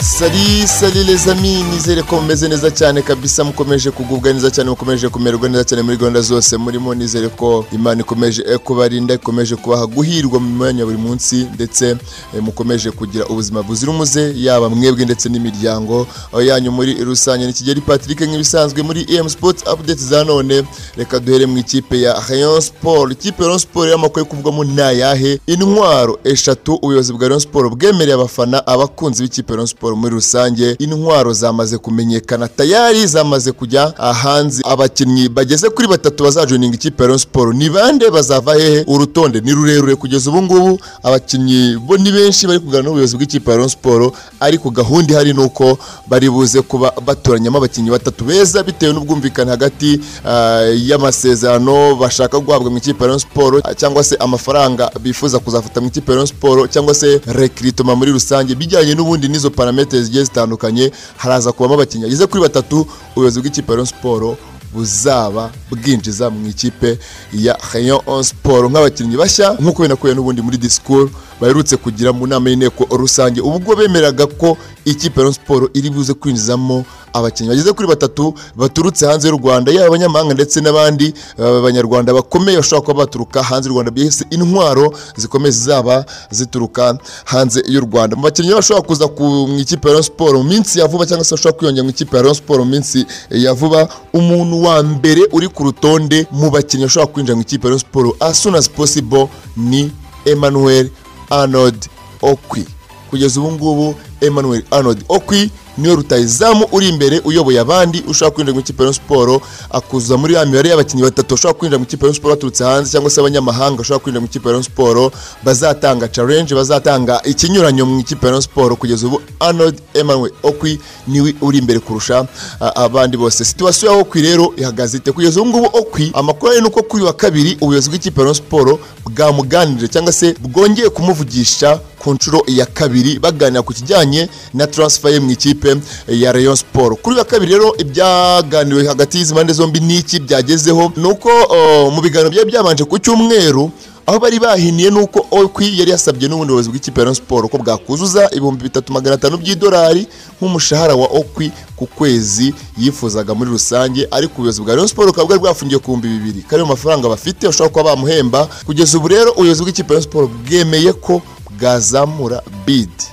sali sali les amis nizere ko mumeze neza cyane kabisa mukomeje kugubwa neza cyane mukomeje kumererwa neza cyane muri gahunda zose murimo nizere ko imana ikomeje eh, kubarinda ikomeje kubaha guhirwa mu mwanya buri munsi ndetse eh, mukomeje kugira ubuzima buzira umuze yaba mwebwe ndetse n'imiryango aho yanyu muri rusange ni Kigeli Patrick nk'ibisanzwe muri EM Sports Updates za none reka duhere mu ikipe ya Rayon Sport ikipe ya Rayon Sport y'amakuru yo kuvugamo ni ayahe intwaro eshatu ubuyobozi bwa Rayon Sport bwemereye abafana abakunzi b'ikipe ya Rayon Sport muri rusange intwaro zamaze kumenyekana tayari zamaze kujya hanze abakinnyi bageze kuri batatu bazajoininga ikipe ya Rayon Sport ni bande bazava hehe urutonde ni rurerure kugeza ubu ngubu abakinnyi bo ni benshi bari kuganira n'ubuyobozi bw'ikipe ya Rayon Sport ariko gahunda ihari ni uko bari buze kuba batoranyamo abakinnyi batatu beza bitewe n'ubwumvikane hagati ah, y'amasezerano bashaka guhabwa mu ikipe ya Rayon Sport ah, cyangwa se amafaranga bifuza kuzafata mu ikipe ya Rayon Sport cyangwa se rekiritoma muri rusange bijyanye n'ubundi n'izo parametere zigiye zitandukanye haraza kubamo abakinnyi bageze kuri batatu ubuyobozi bw'ikipe ya Rayon Sport buzaba bwinjiza mu ikipe ya Rayon Sport nk'abakinnyi bashya nk'uko binakuye n'ubundi muri disikuru baherutse kugira mu nama y'inteko rusange ubwo bemeraga ko ikipe ya Rayon Sport iri buze kwinjizamo abakinnyi bageze kuri batatu baturutse hanze y'u Rwanda yaba abanyamahanga ndetse n'abandi eh, banyarwanda bakomeye bashobora kuba baturuka hanze y'u Rwanda byise intwaro zikomeye zizaba zituruka hanze y'u Rwanda mu bakinnyi bashobora kuza ku mu ikipe ya Rayon Sport mu minsi ya vuba cyangwa se bashobora kwiyongera mu ikipe ya Rayon Sport mu minsi ya vuba umuntu wa mbere uri ku rutonde mu bakinnyi bashobora kwinjira mu ikipe ya Rayon Sport as soon as possible ni Emmanuel Arnold Okwi kugeza ubu ngubu Emmanuel Arnold Okwi niwe rutayizamu uri imbere uyoboye abandi ushaka kwinjira mu ikipe ya Rayon Sport akuza muri ya mibare y'abakinnyi batatu bashobora kwinjira mu ikipe ya Rayon Sport baturutse hanze cyangwa se abanyamahanga bashobora kwinjira mu ikipe ya Rayon Sport bazatanga challenge bazatanga ikinyuranyo mu ikipe ya Rayon Sport kugeza ubu Arnold Emmanuel Okwi niwe uri imbere kurusha a- abandi bose situwasiyo ya Okwi rero ihagaze ite kugeza ubu ngubu Okwi amakuru ari nuko kuri uyu wa kabiri ubuyobozi bw'ikipe ya Rayon Sport bwamuganirije cyangwa se bwongeye kumuvugisha ku nshuro ya kabiri baganira ku kijyanye na transfer ye mu ikipe ya Rayon Sport kuri uyu wa kabiri rero ibyaganiriwe hagati y'izi mpande zombi n'iki byagezeho ni uko uh, mu biganiro byari byabanje ku cyumweru aho bari bahiniye ni uko Okwi yari yasabye n'ubundi buyobozi bw'ikipe ya Rayon Sport ko bwakuzuza ibihumbi bitatu magana atanu by'idolari nk'umushahara wa Okwi ku kwezi yifuzaga muri rusange ariko ubuyobozi bwa Rayon Sport bukaba bwari bwafungiye ku bihumbi bibiri kari mu mafaranga bafite bashobora kuba bamuhemba kugeza ubu rero ubuyobozi bw'ikipe ya Rayon Sport bwemeye ko bwazamura bidi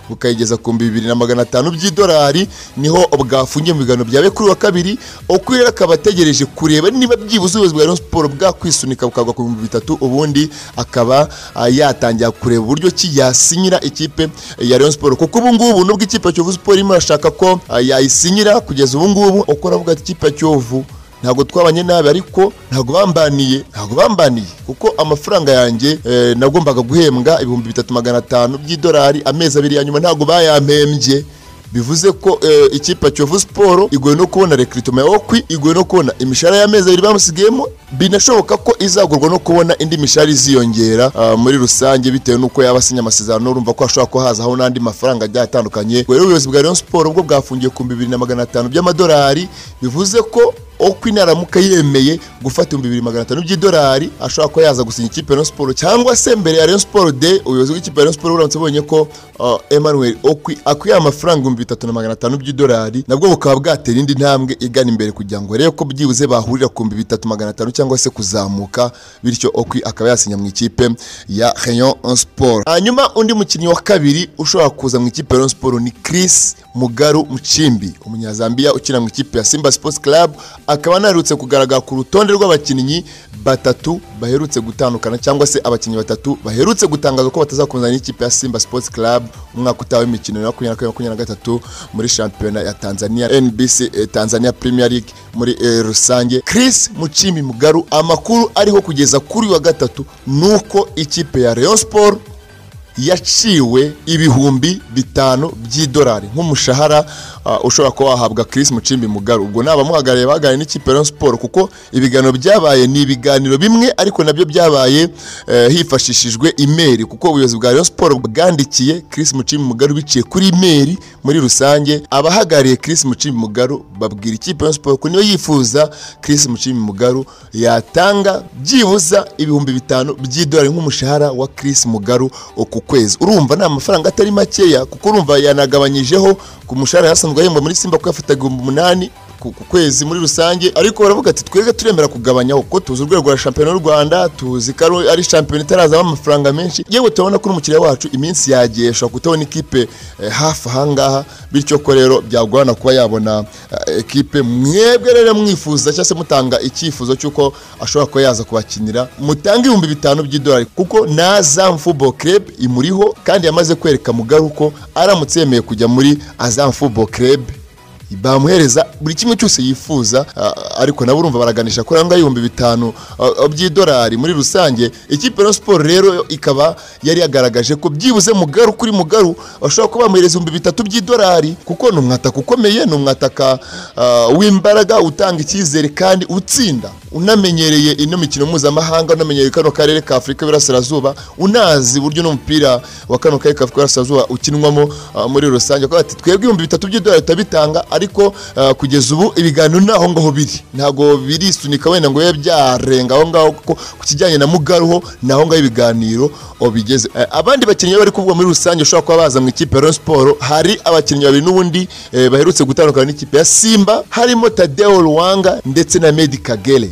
bukayigeza ku bihumbi bibiri na magana atanu by'idolari niho bwafungiye mu biganiro byawe kuri uyu wa kabiri uko rero akaba ategereje kureba niba byibuze ubuyobozi bwa Rayon Sport bwakwisunika bukagwa ku bihumbi bitatu ubundi akaba ah, yatangira kureba uburyo ki yasinyira ikipe ya Rayon Sport kuko ubu ngubu nubwo ikipe ya Kiyovu Sport irimo irashaka ko ah, yayisinyira kugeza ubu ngubu uko aravuga ati ikipe ya Kiyovu ntabwo twabanye nabi ariko ntabwo bambaniye ntabwo bambaniye kuko amafaranga yanjye eh, nagombaga guhembwa ibihumbi bitatu magana atanu by'idolari amezi abiri ya nyuma ntabwo bayampembye bivuze ko eh, ikipe ya Kiyovu Sport igoye no kubona recruitment ya Okwi igoye no kubona imishahara y'amezi abiri bamusigiyemo binashoboka ko izagurwa no kubona indi mishahara iziyongera ah, muri rusange bitewe n'uko yaba asinya amasezerano urumva ko hashobora kuba hazaho n'andi mafaranga agiye atandukanye Ubwo rero ubuyobozi bwa Rayon Sport ubwo bwafungiye ku bihumbi bibiri na magana atanu by'amadolari bivuze ko Okwi naramuka yemeye gufata ibihumbi bibiri magana atanu by'idolari ashobora kuba yaza gusinya ikipe ya Rayon Sport cyangwa se mbere ya Rayon Sport Day ubuyobozi bw'ikipe ya Rayon Sport buramutse bubonye ko uh, Emmanuel Okwi akwiye amafaranga ibihumbi bitatu na magana atanu by'idolari nabwo bukaba bwatera indi ntambwe igana imbere kugira ngo rebe ko byibuze bahurira ku bihumbi bitatu magana atanu cyangwa se kuzamuka bityo Okwi akaba yasinya mu ikipe ya Rayon Sport hanyuma undi mukinnyi wa kabiri ushobora kuza mu ikipe ya Rayon Sport ni Chris Mugaru Mchimbi umunyazambiya ukina mu ikipe ya Simba Sports Club akaba anaherutse kugaragara ku rutonde rw'abakinnyi batatu baherutse gutandukana cyangwa se abakinnyi batatu baherutse gutangaza ko batazakomezana n'ikipe ya Simba Sports Club umwaka utaha w'imikino ya makumyabiri na kabiri makumyabiri na gatatu muri shampiyona ya Tanzania NBC eh, Tanzania Premier League muri eh, rusange Chris Muchimi Mugaru amakuru ariho kugeza kuri uyu wa gatatu nuko ikipe ya Rayon Sport yaciwe ibihumbi bitanu by'idolari nk'umushahara uh, ushobora kuba wahabwa Chris Mucimbi Mugaru ubwo n'abamuhagarariye baganiriye n'ikipe ya Rayon Sport kuko ibiganiro byabaye ni ibiganiro bimwe ariko nabyo byabaye eh, hifashishijwe imeri kuko ubuyobozi bwa Rayon Sport bwandikiye Chris Mucimbi Mugaru biciye kuri imeri muri rusange abahagarariye Chris Mucimbi Mugaru babwira ikipe ya Rayon Sport ko niyo yifuza Chris Mucimbi Mugaru yatanga byibuza ibihumbi bitanu by'idolari nk'umushahara wa Chris Mugaru ku ku kwezi urumva ni amafaranga atari makeya kuko urumva yanagabanyijeho ku mushahara yasanzwe ahembwa muri simba kuko yafataga ibihumbi umunani ku ku kwezi muri rusange ariko baravuga ati twebwe turemera kugabanyaho kuko tuzi urwego rwa shampiyona y'u rwanda tuzi ko ari- ari shampiyona itarazamo amafaranga menshi yewe turabona ko n'umukiriya wacu iminsi yagiye ashobora kutabona ikipe eh, hafi ahangaha bityo ko rero byagorana kuba yabona eh, ekipe mwebwe rero mwifuza cyangwa se mutanga icyifuzo cy'uko ashobora kuba yaza kubakinira mutanga ibihumbi bitanu by'idolari kuko na Azam Football Club imuriho kandi yamaze kwereka Mugaru ko aramutse yemeye kujya muri Azam Football Club bamuhereza buri kimwe cyose yifuza a- ariko nabo urumva baraganisha kuri ahongaho ibihumbi bitanu a- a- by'idolari muri rusange ikipe ya siporo rero ikaba yari yagaragaje ko byibuze mugaru kuri mugaru bashobora kuba bamuhereza ibihumbi bitatu by'idolari kuko ni umwataka ukomeye ni umwataka a, w'imbaraga utanga icyizere kandi utsinda unamenyereye ino mikino mpuzamahanga unamenyereye kano karere ka afurika y'Iburasirazuba unazi uburyo n'umupira wa kano karere ka afurika y'Iburasirazuba ukinwamo ah, muri rusange Bakaba bati twebwe ibihumbi bitatu by'idolari turabitanga ariko ah, kugeza ubu ibiganiro ni aho ngaho biri ntabwo birisunika wenda ngo bibe byarenga aho ngaho kuko ku kijyanye na mugaruho ni aho ngaho ibiganiro oh, bigeze Eh, abandi bakinnyi bari kuvugwa muri rusange ushobora kuba baza mu ikipe ya Rayon Sport hari abakinnyi babiri n'ubundi eh, baherutse gutandukana n'ikipe ya Simba harimo Tadeo Ruwanga ndetse na Medi Kagere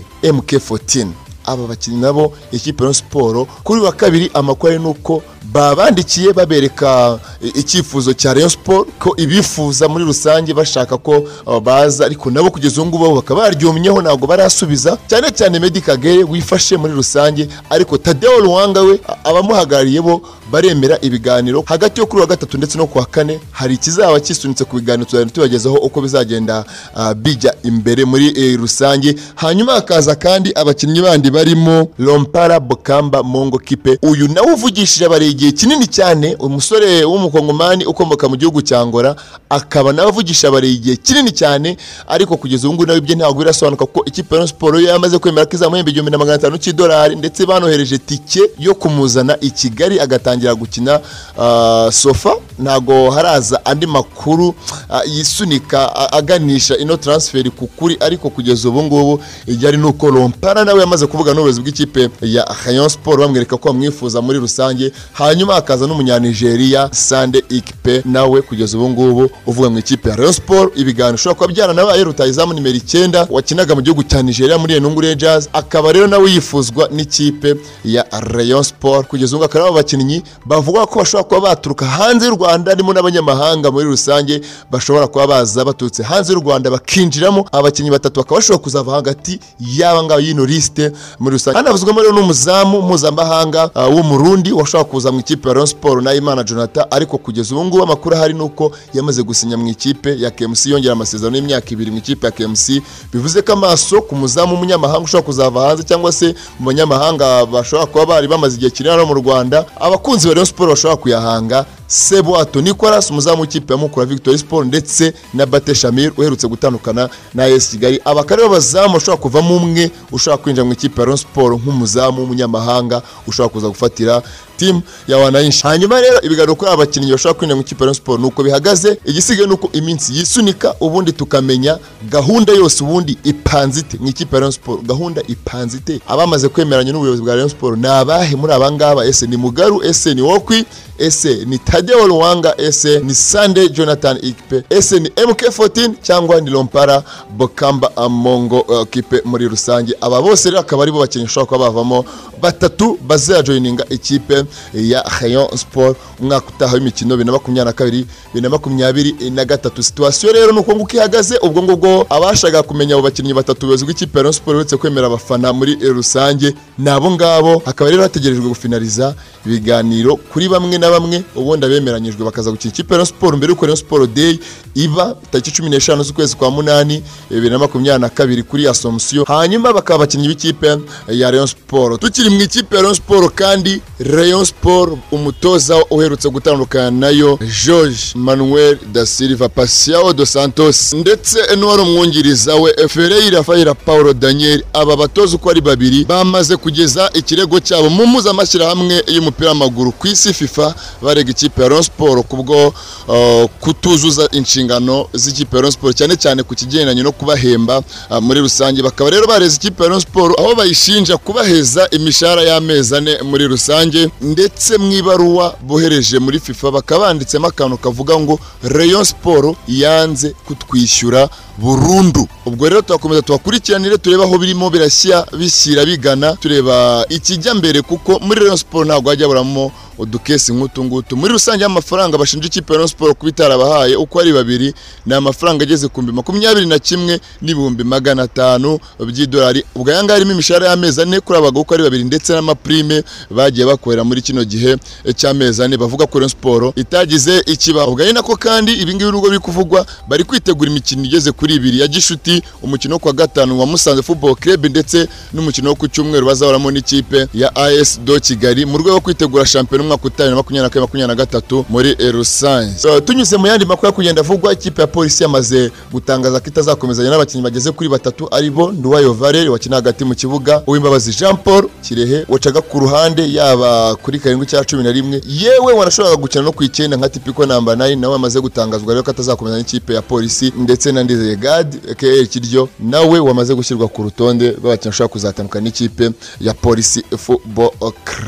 MK14 aba bakinnyi nabo ikipe ya siporo kuri wa kabiri amakuru ari nuko babandikiye babereka i- icyifuzo cya Rayon Sport ko ibifuza muri rusange bashaka ko uh, baza ariko nabo kugeza ubu ngubu bo bakaba baryumyeho ntabwo barasubiza cyane cyane Medi Kagere wifashe muri rusange ariko Tadeo Ruwanga we a- abamuhagarariye bo baremera ibiganiro hagati yo kuri wa gatatu ndetse no ku wa kane hari ikizaba kisunitse ku biganiro tuzajya tubagezaho uko bizagenda uh, bijya imbere muri eh, rusange hanyuma hakaza kandi abakinnyi bandi barimo Lompara Bokamba Mongo Kipe uyu nawe uvugishije abari igihe kinini cyane umusore w'umukongomani ukomoka mu gihugu cya Angola akaba nawe avugisha abari igihe kinini cyane ariko kugeza ubu ngubu nawe ibye ntabwo birasobanuka kuko ikipe ya Rayon Sport yo yamaze kwemera ko izamuhemba igihumbi na magana atanu cy'idolari ndetse banohereje tike yo kumuzana i Kigali agatangira gukina ah, sofa ntabwo haraza andi makuru ah, yisunika a- aganisha ino transfer ku kuri ariko kugeza ubu ngubu ijyari nuko Lompara nawe yamaze kuvuga n'ubuyobozi bw'ikipe ya Rayon Sport bamwereka ko bamwifuza muri rusange hanyuma hakaza n'umunyanigeria Sande Ikipe nawe kugeza ubu ngubu uvuga mu ikipe ya Rayon Sport ibiganiro ushobora kuba byaranabaye rutayizamu nimero icyenda wakinaga mu gihugu cya Nigeria muri Enungu Rangers akaba rero nawe yifuzwa n'ikipe ya Rayon Sport kugeza ubu akaba ari abakinnyi bavuga ko bashobora kuba baturuka hanze y'u Rwanda harimo n'abanyamahanga muri rusange bashobora kuba baza baturutse hanze y'u Rwanda bakinjiramo abakinnyi batatu bakaba bashobora kuzava hagati y'aba ngaba y'ino lisite muri rusange hanavuzwamo rero n'umuzamu mpuzamahanga ah, w'umurundi washobora kuza mu ikipe ya Rayon Sport na Imana Jonathan ariko kugeza ubu ngubu amakuru ahari ni uko yamaze gusinya mu ikipe ya KMC yongera amasezerano y'imyaka ibiri mu ikipe ya KMC bivuze ko amaso ku muzamu w'umunyamahanga ushobora kuzava hanze cyangwa se mu banyamahanga bashobora kuba bari bamaze igihe kinini hano mu Rwanda abakunzi ba Rayon Sport bashobora kuyahanga Sebwato Nicolas umuzamu w'ikipe ya Mukura Victory Sport ndetse na Bate Shamir uherutse gutandukana na AS Kigali abakare b'abazamu bashobora kuvamo umwe ushobora kwinjira mu ikipe ya Rayon Sport nk'umuzamu w'umunyamahanga ushobora kuza gufatira timu ya wananchi hanyuma rero ibiganiro kuri aba bakinnyi bashobora kwinjira mu ikipe ya Rayon Sport nuko bihagaze igisigaye nuko iminsi yisunika ubundi tukamenya gahunda yose ubundi ipanzite mu ikipe ya Rayon Sport gahunda ipanzite abamaze kwemeranya n'ubuyobozi bwa Rayon Sport ni abahe muri abangaba ese ni Mugaru ese ni Wokwi ese ni Tadeo Luwanga ese ni Sunday Jonathan Ikpe ese ni MK14 cyangwa ni Lompara Bokamba Amongo uh, Kipe muri rusange aba bose rero akaba aribo bakinnyi bashobora kuba bavamo batatu bazajoyininga ikipe ya Rayon Sport umwaka utaha w'imikino bibiri na makumyabiri na kabiri bibiri na makumyabiri na gatatu situwasiyo rero ni uko nguko ihagaze ubwo ngubwo abashaka kumenya abo bakinnyi batatu ubuyobozi bw'ikipe ya Rayon Sport uretse kwemera abafana muri eh, rusange ni abo ngabo hakaba rero hategerejwe gufinariza ibiganiro kuri bamwe na bamwe ubundi abemeranyijwe bakaza gukina ikipe ya Rayon Sport mbere y'uko Rayon Sport Day iba tariki cumi n'eshanu z'ukwezi kwa munani bibiri na makumyabiri na kabiri kuri Asomusiyo hanyuma bakaba abakinnyi b'ikipe ya Rayon Sport tukiri mu ikipe ya Rayon Sport kandi Rayon Sport umutoza uherutse gutandukana nayo George Manuel da Silva Pasiao dos Santos ndetse n'uwari umwungiriza we Ferreira Faira Paulo Daniel aba batoza uko ari babiri bamaze kugeza ikirego cyabo mu mpuzamashyirahamwe y'umupira w'amaguru ku isi FIFA barega ikipe ya Rayon Sport kubwo uh, kutuzuza inshingano z'ikipe ya Rayon Sport cyane cyane ku kigendanye no kubahemba uh, muri rusange bakaba rero bareze ikipe ya Rayon Sport aho bayishinja kubaheza imishahara y'amezi ane muri rusange ndetse mu ibaruwa bohereje muri FIFA bakaba banditsemo akantu kavuga ngo Rayon Sport yanze kutwishyura burundu ubwo rero turakomeza tubakurikiranire tureba aho birimo birashya bishyira bigana tureba ikijya mbere kuko muri Rayon Sport ntabwo hajya buramo udukesi nk'utu ngutu muri rusange amafaranga bashinja ikipe ya Rayon Sport kuba itarabahaye uko ari babiri ni amafaranga ageze ku bihumbi makumyabiri na kimwe n'ibihumbi magana atanu by'idolari ubwo aya ngaya harimo imishahara y'amezi ane kuri abagabo uko ari babiri ndetse n'amaprime bagiye bakorera muri kino gihe cy'amezi ane bavuga ko Rayon Sport itagize ikibaho ubwo ari nako kandi ibi ngibi nubwo biri kuvugwa bari kwitegura imikino igeze kuri ibiri ya gishuti umukino wo kuwa gatanu wa Musanze Football Club ndetse n'umukino wo ku cyumweru bazahoramo n'ikipe ya AS Do Kigali mu rwego rwo kwitegura shampiyona umwaka utaha makumyabiri na kane makumyabiri na gatatu muri rusange So, tunyuze mu yandi makuru kugenda avugwa ikipe ya polisi yamaze gutangaza ko itazakomezanya n'abakinnyi bageze kuri batatu ari bo Nduwayo Valere wakina hagati mu kibuga Uwimbabazi Jean Paul Kirehe wacaga ku ruhande yaba kuri karindwi cya cumi na rimwe yewe wanashoboraga gukina no ku icyenda nka Tipiko namba 9 nawe wamaze gutangazwa rero ko atazakomeza n'ikipe ya polisi ndetse na Ndizeye Gad KL Kiryo nawe wamaze gushyirwa ku rutonde rw'abakinnyi bashobora kuzatandukana n'ikipe ya polisi Football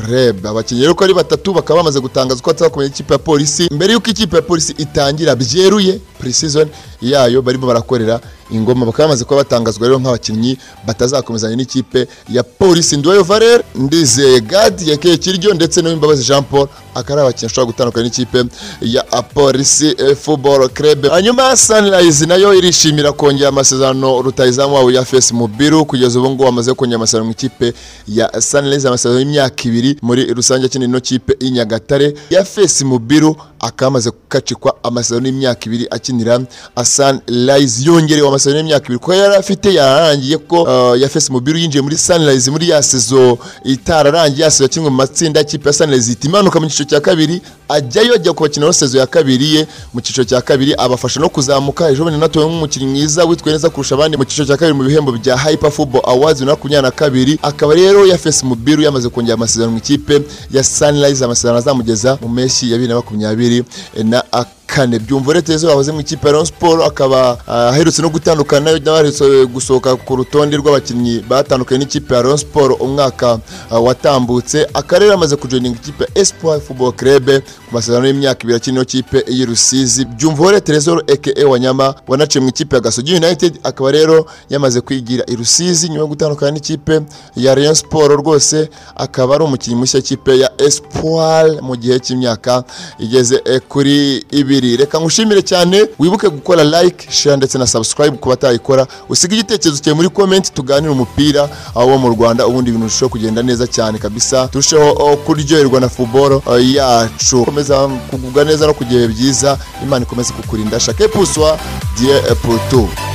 Club abakinnyi rero ko ari batatu bakaba bamaze gutangaza ko batazakomeza n'ikipe ya polisi mbere y'uko ikipe ya polisi itangira byeruye pre-season yayo barimo barakorera ingoma bakaba bamaze kuba batangazwa rero nk'abakinnyi batazakomezanya n'ikipe ya polisi Nduwayo Valere Ndizeye Gad yakeye Kiryo ndetse n'Uwimbabazi Jean Paul akaba ari abakinnyi ashobora gutandukana n'ikipe ya eh, polisi eh, football club hanyuma sunrise nayo irishimira kongera amasezerano rutayizamu wabo ya fesi mubiru kugeza ubu ngubu amaze kongera amasezerano mu ikipe ya sunrise amasezerano y'imyaka ibiri muri rusange akina ino kipe i nyagatare ya fesi mubiru akaba amaze gukacikwa amasezerano y'imyaka ibiri akinira sunrise yongerewe amasezerano y'imyaka ibiri kuko yari afite yararangiye ko uh, ya fesi mubiru yinjiye muri sunrise muri ya sezo itararangiye ya sezo yakinwe mu matsinda y'ikipe ya sunrise ihita imanuka mu cyiciro cya kabiri ajyayo ajya kubakina no sezo ya kabiri ye mu cyiciro cya kabiri abafasha no kuzamuka ejo bundi natowe nk'umukinnyi mwiza witwaye neza kurusha abandi mu cyiciro cya kabiri mu bihembo bya Hyper Football Awards bibiri na makumyabiri na kabiri akaba rero ya Fes Mubiru yamaze kongera amasezerano mu ikipe ya Sunrise amasezerano azamugeza mu mpeshyi ya bibiri na makumyabiri na kane byumva retezo wahoze mu ikipe ya Rayon Sport akaba ah, aherutse no gutandukana nayo n'abaherutse gusohoka ku rutonde rw'abakinnyi batandukanye n'ikipe ya Rayon Sport umwaka ah, watambutse akarere amaze kujoininga ikipe ya Espoir Football Club ku masezerano y'imyaka ibiri akina ikipe y'i Rusizi byumva retezo aka Wanyama wanaciye mu ikipe ya Gasogi United akaba rero yamaze kwigira i Rusizi nyuma yo gutandukana n'ikipe ya Rayon Sport rwose akaba ari umukinnyi mushya w'ikipe ya Espoir mu gihe cy'imyaka igeze eh, kuri ibiri kabiri reka ngushimire cyane wibuke gukora like share ndetse na subscribe ku batayikora usiga igitekerezo cyawe muri comment tuganire umupira aho mu Rwanda ubundi ibintu birushaho kugenda neza cyane kabisa turusheho oh, kuryoherwa na football oh, yacu komeza kugubwa neza no kugihe byiza imana ikomeze kukurinda chaque pousoir dieu pour tout